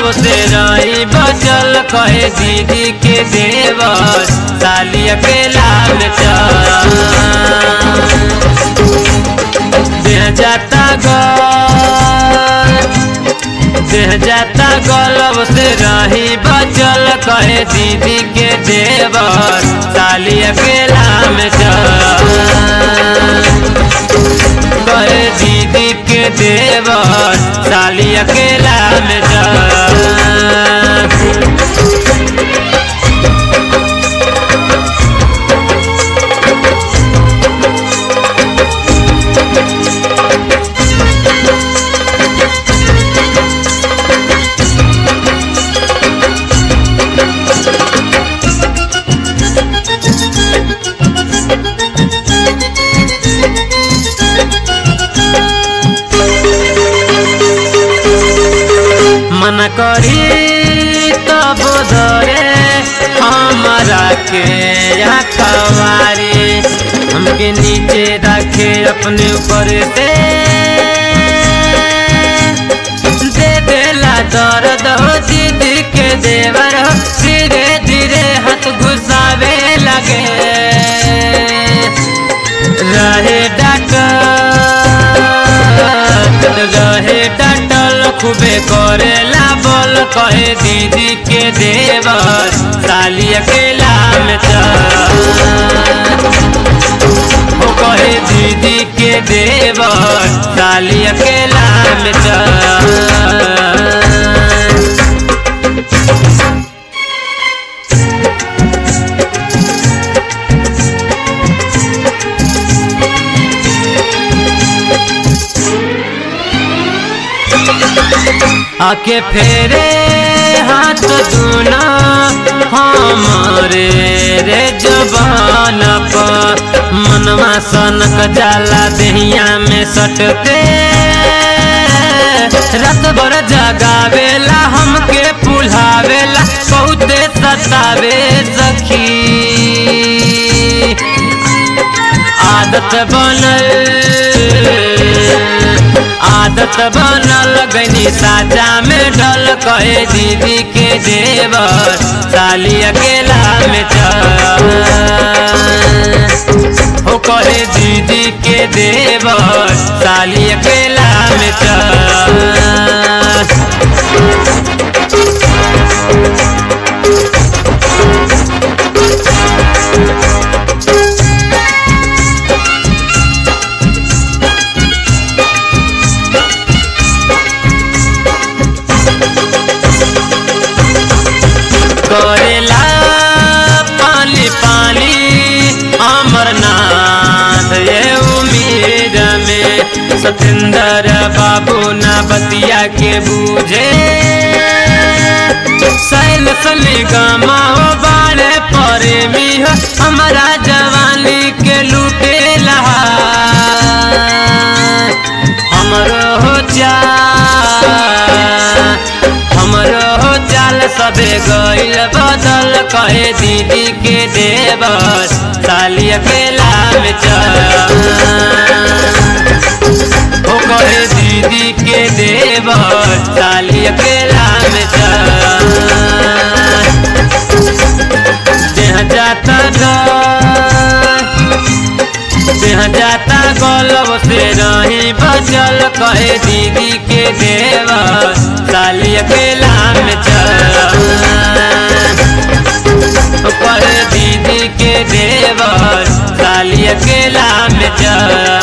से रही बचल कहे दीदी के देवर साली अकेला में चल देह जाता गल देह जाता गलब से रही बचल कहे दीदी के देवर साली अकेला में चल कहे दीदी के देवर साली अकेला में चल मन करी तब धरे हमारा के यहाँ कवारी हमके नीचे रखे अपने ऊपर से दे देला दर्द हो दीदी के देवर हो धीरे धीरे हाथ घुसावे लगे रहे डटल रहे डटल खूबे करेला बोल कहे दीदी के देवर साली अकेला में चल ओ कहे दीदी के देवर साली अकेला में चल आके फेरे हाथ दूना हमारे रे जबान पर मनवा सनक जाला देहिया में सटते रात भर जगावेला हमके पुल्हावेला बहुते सतावे सखी आदत बनल आदत बनल गनी साजा में ढल कहे दीदी के देवर साली अकेला में चल हो कहे दीदी के देवर साली अकेला में चल करेला पानी पानी अमरनाथ ये उम्मीद में सतेंद्र बाबू ना बतिया के बूझे सैल सली गमा हो बाड़े परे मी हो हमारा जवानी के लूटे लहा हमरो हो जा हमरो हो चाल सबे गइल बदल कहे दीदी के देवर साली अकेला में चल ओ कहे दीदी के देवर साली अकेला में चल देह जाता डर देह जाता गलब से रही बचल कहे दीदी के देवर साली अकेला में चल कहे दीदी के देवर साली अकेला में चल